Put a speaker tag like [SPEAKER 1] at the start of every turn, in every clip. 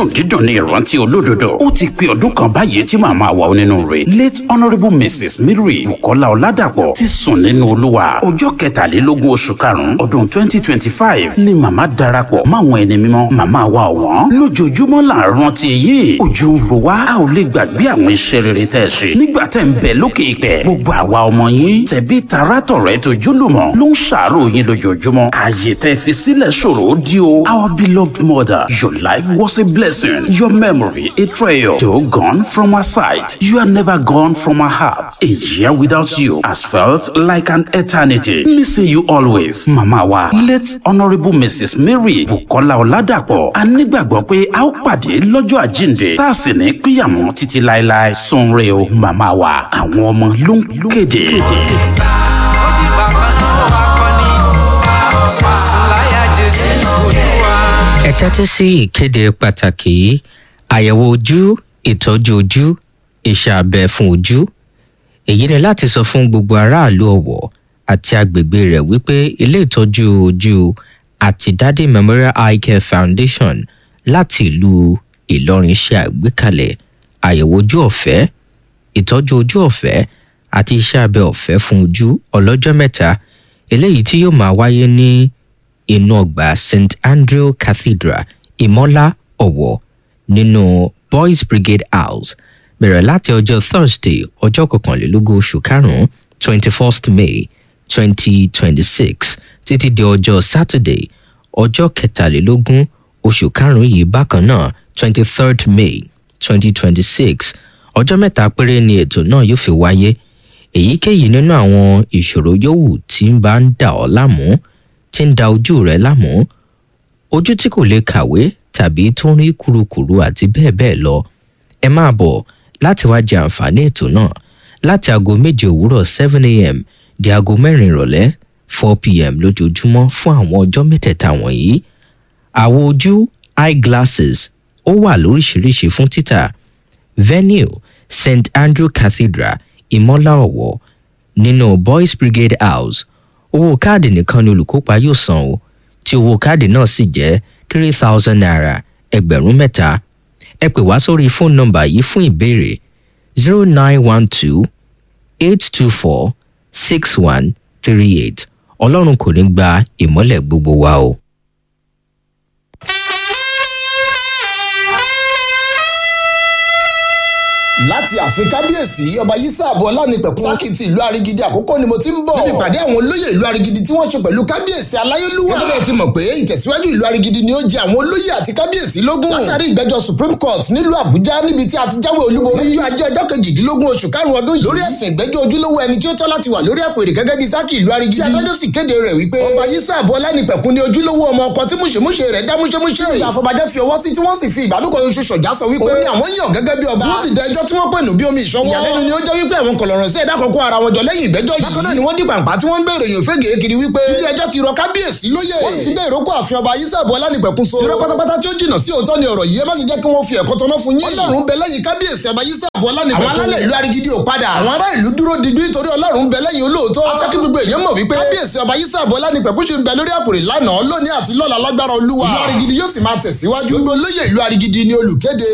[SPEAKER 1] dídùn dídùn ní ìrántí olódodo ó ti pé ọdún kan báyìí tí màmá wa onínúure late honourable mrs mary bukola ọládàpọ̀ ti sùn nínú olúwa ọjọ́ kẹtàlélógún oṣù karùn-ún ọdún twenty twenty five ni màmá darapọ̀ máwọn ẹni mímọ́ màmá wa ọ̀wọ́n lójoojúmọ́ là ń rántí yìí ojú ń ro wá a ò lè gbàgbé àwọn iṣẹ́ rere tẹ́ ẹ ṣe nígbà tẹ́ ń bẹ lókè ìpẹ́ gbogbo àwa ọmọ yín tẹ̀bí tarátọ̀rẹ́ tó jólùmọ̀ ló ń ṣàárò yín lójoojúmọ́ ààyè tẹ́ fi sílẹ̀ ṣòro ó di o our beloved mother your life was a blessing your memory a treasure though gone from our sight you are never gone from our heart a year without you has felt like an eternity missing you always mama wa late honourable mrs mary bukola ọládàpọ̀ a nígbàgbọ́ pé a ó pàdé lọ́jọ́ àjíǹde tá a sì ní píyàmọ́ títí láéláé sunre o mama wa àwọn ọmọ ló ń kéde.
[SPEAKER 2] ó dìgbà kan náà wà kọ́ni sùláyà jésù olúwa.
[SPEAKER 3] ẹ tẹ́tí sí ìkéde pàtàkì yìí àyẹ̀wò ojú ìtọ́jú ojú iṣẹ́ abẹ fún ojú èyí ni láti sọ fún gbogbo aráàlú ọ̀wọ̀ àti agbègbè rẹ̀ wípé ilé ìtọ́jú ojú àti dádé memorial eye care foundation láti ìlú ìlọrin ṣe àgbékalẹ̀ àyẹ̀wò ojú ọ̀fẹ́ ìtọ́jú ojú ọ̀fẹ́ àti iṣẹ́ abẹ ọ̀fẹ́ fún ojú ọlọ́jọ́ mẹ́ta eléyìí tí yóò máa wáyé ní inú ọgbà st andrew cathedral ìmọ́lá ọ̀wọ̀ nínú boys brigade house bẹ̀rẹ̀ láti ọjọ́ thursday ọjọ́ kọkànlélógún oṣù karùn-ún twenty first may twenty twenty six títí di ọjọ́ saturday ọjọ́ kẹtàlélógún oṣù karùn-ún yìí bákan náà twenty third may twenty twenty six ọjọ́ mẹ́ta péré ni ètò náà yóò fi wáyé èyíkéyìí nínú àwọn ìṣòro yòówù tí ń bá ń dà ọ́ láàmú tí ń da ojú rẹ láàmú ojú tí kò lè kàwé tàbí tó ń rí kurukuru àti bẹ́ẹ̀ bẹ́ẹ̀ lọ ẹ máa bọ̀ láti wá jẹ àǹfààní ètò náà láti aago méje òwúrọ̀ seven a.m. di aago mẹ́rin ìrọ̀lẹ́ four p.m. lójoojúmọ́ fún àwọn ọjọ́ mẹ́tẹ̀ẹ̀ta wọ̀nyí àwo ojú eyeglasses ó wà lóríṣiríṣi fún títà venue st andrew cathedral ìmọ́lá ọ̀wọ́ nínú boys brigade house owó káàdì nìkan ni olùkópa yóò san o tí owó káàdì náà sì jẹ́ three thousand naira ẹgbẹ̀rún mẹ́ta ẹ pè wá sórí fóònù nọmbà yìí fún ìbéèrè zero nine one two eight two four six one three eight ọlọ́run kò ní gba ìmọ́lẹ̀ gbogbo wa o.
[SPEAKER 4] láti ààfin kábíyèsí ọba yísàbù ọlánipẹ̀kun sákìtì ìlú arigidi àkókò ni mo ti ń bọ̀. níbi ìpàdé àwọn olóyè ìlú arigidi tí wọ́n ṣe pẹ̀lú kábíyèsí aláyélúwà. gẹ́gẹ́ bí ti mọ̀ pé ìtẹ̀síwájú ìlú arigidi ni ó jẹ àwọn olóyè àti kábíyèsí lógún. látàrí ìgbẹ́jọ́ supreme court nílùú àbújá níbi tí a ti jáwé olúborí. lójú ajé ọjọ́ kejìdínlógún oṣù karùn-ún ọdún yìí. lórí ẹ̀sìn ìgbẹ́jọ́ ojúlówó ẹni tí ó tọ́ láti wà lórí àpèrè gẹ́gẹ́ bí sákì ìlú arigidi. tí adájọ́ sì kéde rẹ̀ wípé ọba yísàbù ọlánipẹ̀kun ni ojúlówó ọmọ ọkọ tí múṣemúṣe rẹ̀ dá múṣemúṣe. ìyá àfọbàjẹ́ fi ọwọ́ sí tí wọ́n sì fi ìbálòpọ̀ oṣù ṣọ̀já sọ wípé ó ní àwọn yàn gẹ́gẹ́ bí ọba. wọ́n sì dá ẹjọ́ tí wọ́n pè nù bí omi ìṣọwọ́. ìyàlẹ́nu ni ó jẹ́ wípé àwọn kọ̀lọ̀rọ̀ sí ẹ̀dá kọ̀ọ̀kan ara wọn jọ lẹ́yìn ìgbẹ́jọ́ yìí. bákan náà ni wọ́n dìgbà pa tí wọ́n ń gbèrò èèyàn fẹ́gẹ̀ẹ́ kiri wípé ilé ẹjọ́ ti rọ kábíyèsí lóyè. wọ́n sì ti gbé ìrókò àfihàn ọba ayísàbọ̀ ọlánìpẹ̀kun so. irọ́ pátápátá tí ó jìnnà sí òótọ́ ni ọ̀rọ̀ yìí ẹ má sì jẹ́ kí wọ́n fi ẹ̀kọ́ tọ́ná fún yín. ọlọ́run bẹ lẹ́yìn kábíyèsí ọba ayísàbọ̀ ọlánìpẹ̀kun. àwọn alálẹ̀ ìlú arigidi ò padà. àwọn ará ìlú dúró digbí torí ọlọ́run bẹ lẹ́yìn olóòótọ́. afẹ́ kí gbogbo èèyàn mọ̀ wípé kábíyèsí ọba ayísàbọ̀ ọlánìpẹ̀kun ṣe ń bẹ lórí àpòrè lánàá lónìí àti lọ́la lágbára olúwa. ìlú arigidi yóò sì máa tẹ̀síwájú. gbogbo olóyè ìlú arigidi ni olùkéde.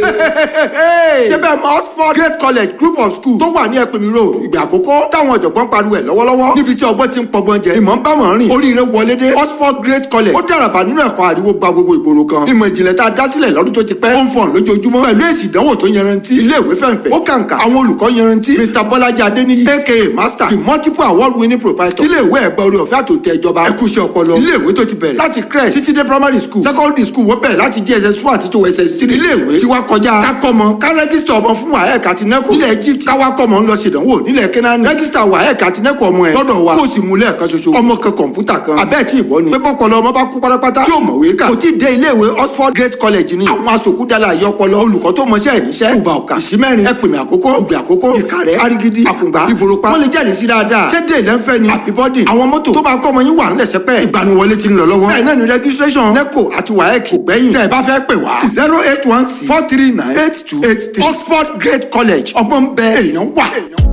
[SPEAKER 5] ṣé bẹ́ẹ̀ mọ oxford great college group of school tó wà ní ẹ̀pẹ̀mí road ìgbà àkọ́kọ́ táwọn ọ̀jọ̀gbọ́n pariwo ẹ̀ lọ́wọ́lọ́wọ́ níbi tí ọgbọ́n ti ń pọgbọ́n jẹ ìmọ̀ ń bá wọn rìn oríire wọlé dé oxford great college ó dàràbà nínú ẹ̀kọ́ àríwó gba gbogbo ìgboro kan ìmọ̀ ìjìnlẹ̀ tá a dá sílẹ̀ lọ́dún tó ti pẹ́ ó ń fọ̀n lójoojúmọ́ pẹ̀lú èsì ìdánwò tó yanrantí ilé ìwé fẹ̀ǹfẹ̀ ó kàǹkà àwọn olùkọ́ yanrantí mr bọ́lájí adéníyí aka master the multiple award winning proprietor ilé ìwé ẹ̀gbẹ́ orí ọ̀fẹ́ àtòtẹ́ ìjọba ẹ̀kúṣẹ́ ọpọlọ ilé ìwé tó ti bẹ̀rẹ̀ láti crèche títí dé primary school secondary school wọ́n bẹ̀rẹ̀ láti jss one àti tó ss three ilé ìwé tí wàá kọjá kákọ́mọ ká rẹ́gísítà ọmọ fún waec àti neco nílẹ̀ egypt káwákọ́mọ ń lọ ṣèdánwò nílẹ̀ kenan rẹ́gísítà waec àti neco ọmọ ẹ̀ lọ́dọ̀ wa kó o sì mú lẹ́ẹ̀kan ṣoṣo ọmọ kan kọ̀ǹpútà kan abẹ́ẹ̀ tí ìbọn ni pépọ́ kọlọ ọmọ bá kú pátápátá tí ò mọ̀wé kà kò tí ì dé ilé ìwé oxford great college ni àwọn asòkúdàlà àyọpọlọ olùkọ́ tó mọṣẹ́ ẹ̀ níṣẹ́ ìgbà ọ̀kà ìsímẹ́rin ẹ̀pìnmẹ̀ àkókò ìgbà àkókò ìkàrẹ́ arigidi àkùngbà ìbòròpá wọ́n lè jáde sí dáadáa ṣé dé lẹ́ńfẹ́ ni àbíbọ́dì àwọn mọ́tò tó máa kọ́ ọmọ yín wà ńlẹ̀ sẹ́pẹ́ ìgbaniwọlé ti ń lọ lọ́wọ́ bẹ́ẹ̀ náà ni registration neco àti waec kò gbẹ́yìn tẹ́ ẹ bá fẹ́ pè wá zero eight one six four three nine eight two eight three oxford great great college ọgbọ́n ń bẹ èèyàn wà.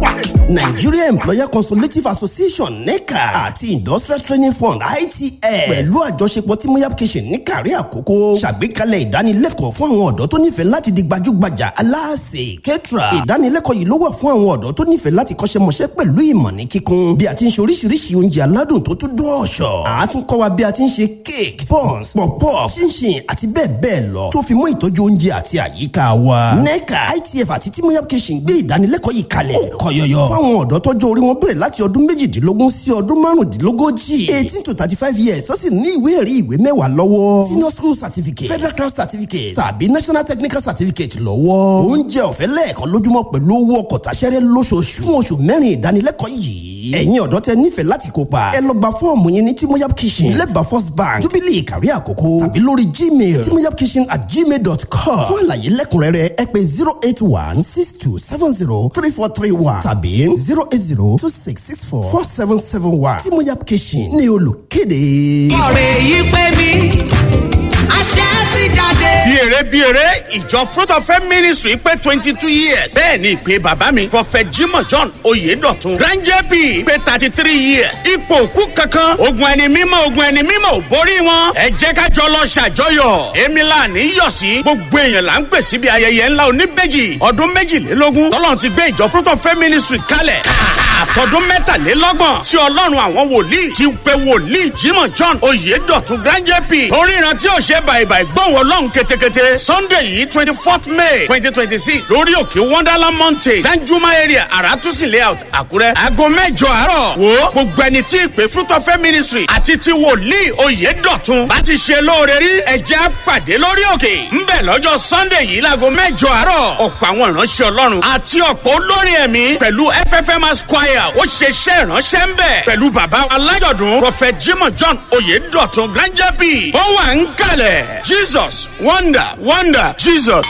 [SPEAKER 6] Nigeria Employer Consultative Association NECA àti Industrial Training Fund ITF pẹ̀lú àjọṣepọ̀ tí Moyab Kitchen ní kàrí àkókò ṣàgbékalẹ̀ ìdánilẹ́kọ̀ọ́ fún àwọn ọ̀dọ́ tó nífẹ̀ẹ́ láti di gbajúgbajà aláàsè kẹ́tìrà. ìdánilẹ́kọ̀ọ́ yìí ló wà fún àwọn ọ̀dọ́ tó nífẹ̀ẹ́ láti kọ́ṣẹ́mọṣẹ́ pẹ̀lú ìmọ̀ ní kíkún bí a ti ń ṣe oríṣiríṣi oúnjẹ aládùn tó tún dún ọ̀ṣọ́. a tún kọ́ wa bí a ti ń ṣe cake buns pọ̀pọ̀ ṣínṣìn àti bẹ́ẹ̀ bẹ́ẹ̀ lọ tó fi mú ìtọ́jú oúnjẹ àti àyíká wa. NECA ITF àti tí Moyab Kitchen gbé ìdánilẹ́kọ̀ọ́ yìí kalẹ̀ kọ́ yọyọ fáwọn ọ̀dọ́ tọ́jú orí wọn bẹ̀rẹ̀ láti ọdún méjìdínlógún sí ọdún márùndínlógójì eighteen to thirty five years ó sì ní ìwé ẹ̀rí ìwé mẹ́wàá lọ́wọ́ senior school certificate federal crown certificate tàbí national technical certificate lọ́wọ́ oúnjẹ ọ̀fẹ́ lẹ́ẹ̀kan lójúmọ́ pẹ̀lú owó ọkọ̀ tàṣẹ́rẹ́ lóṣooṣù fún oṣù mẹ́rin ìdánilẹ́kọ̀ọ́ yìí ẹ̀yin ọ̀dọ́ tẹ nífẹ̀ẹ́ láti kópa ẹ lọ gba fọ́ọ̀mù yín ní timoyab kitchen lẹ́bàá first bank jubilee kárí àkókò tàbí lórí gmail timoyab kitchen at gmail dot com fún àlàyé lẹ́kùnrẹ́rẹ́ ẹ pè zero eight one six two seven zero three four three one tàbí zero eight zero two six six four four seven seven one timoyab kitchen ní olùkéde.
[SPEAKER 2] ọ̀rẹ́ yìí pé mi àṣẹ ti jáde.
[SPEAKER 7] bí eré bí eré ìjọ fruit of faith ministry pé twenty two years bẹ́ẹ̀ ni ìpè bàbá mi prophet jimoh john oyedotun ranger b pé thirty three years ipò òkú kankan ogun ẹni mímọ́ ogun ẹni mímọ́ ò borí wọn ẹ jẹ́ ká jọ lọ ṣàjọyọ̀ èmi là ní yọ̀ sí gbogbo èèyàn là ń pè síbi ayẹyẹ ńlá oníbejì ọdún méjìlélógún tọ́lọ́run ti gbé ìjọ fruit of faith ministry kalẹ̀ àtọ́dún mẹ́tàlélọ́gbọ̀n tí ọlọ́run àwọn wòlíì ti pe wòlíì jimoh john oyedotun ranger b oríran tí ò ṣe bàìbàì gbọ̀wọ́ ọlọ́run ketekete sunday yìí twenty fourth may twenty twenty six lórí òkè wonderland mountain danjuma area aratusi layout àkúrẹ́ aago mẹ́jọ àárọ̀ wo gbogbo ẹni tí ìpè fruit of faith ministry àti ti wòlíì oyedotun bá ti ṣe lóore rí ẹ̀jẹ̀ pàdé lórí òkè ńbẹ̀ lọ́jọ́ sunday yìí láago mẹ́jọ àárọ̀ ọ̀pọ̀ àwọn ìránṣẹ́ ọlọ́run àti ọ̀pọ̀ olórin ẹ̀mí pẹ̀lú ffms choir ó ṣe iṣẹ́ ìránṣẹ́ ń bẹ̀ pẹ̀lú bàbá alájọ̀dún prophet jimoh john oyedotun granger b ó wà ń kalẹ̀ jesus wonder wonder jesus.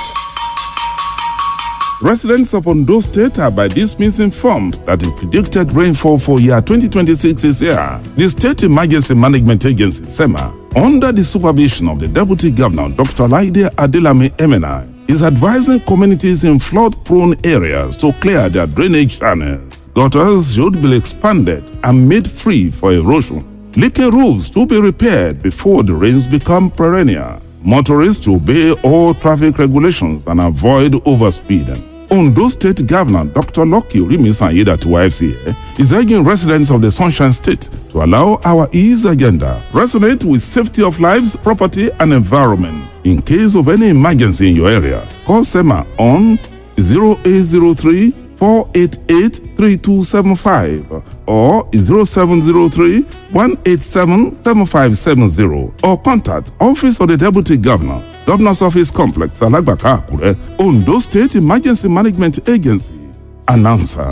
[SPEAKER 8] Residents of Ondo State are by this means informed that the predicted rainfall for year 2026 is here. The State Emergency Management Agency, SEMA, under the supervision of the Deputy Governor, Dr. Laide Adelame Emena, is advising communities in flood-prone areas to clear their drainage channels. Gutters should be expanded and made free for erosion. Leaking roofs to be repaired before the rains become perennial. Motorists to obey all traffic regulations and avoid overspeeding. Ondo State Governor Dr. Loki Rimisanyida to YFCA is urging residents of the Sunshine State to allow our ease agenda resonate with safety of lives, property, and environment. In case of any emergency in your area, call SEMA on 0803 488 3275 or 0703 187 7570 or contact Office of the Deputy Governor, Governor's Office Complex, Alagbaka, Akure, Ondo State Emergency Management Agency. Announcer.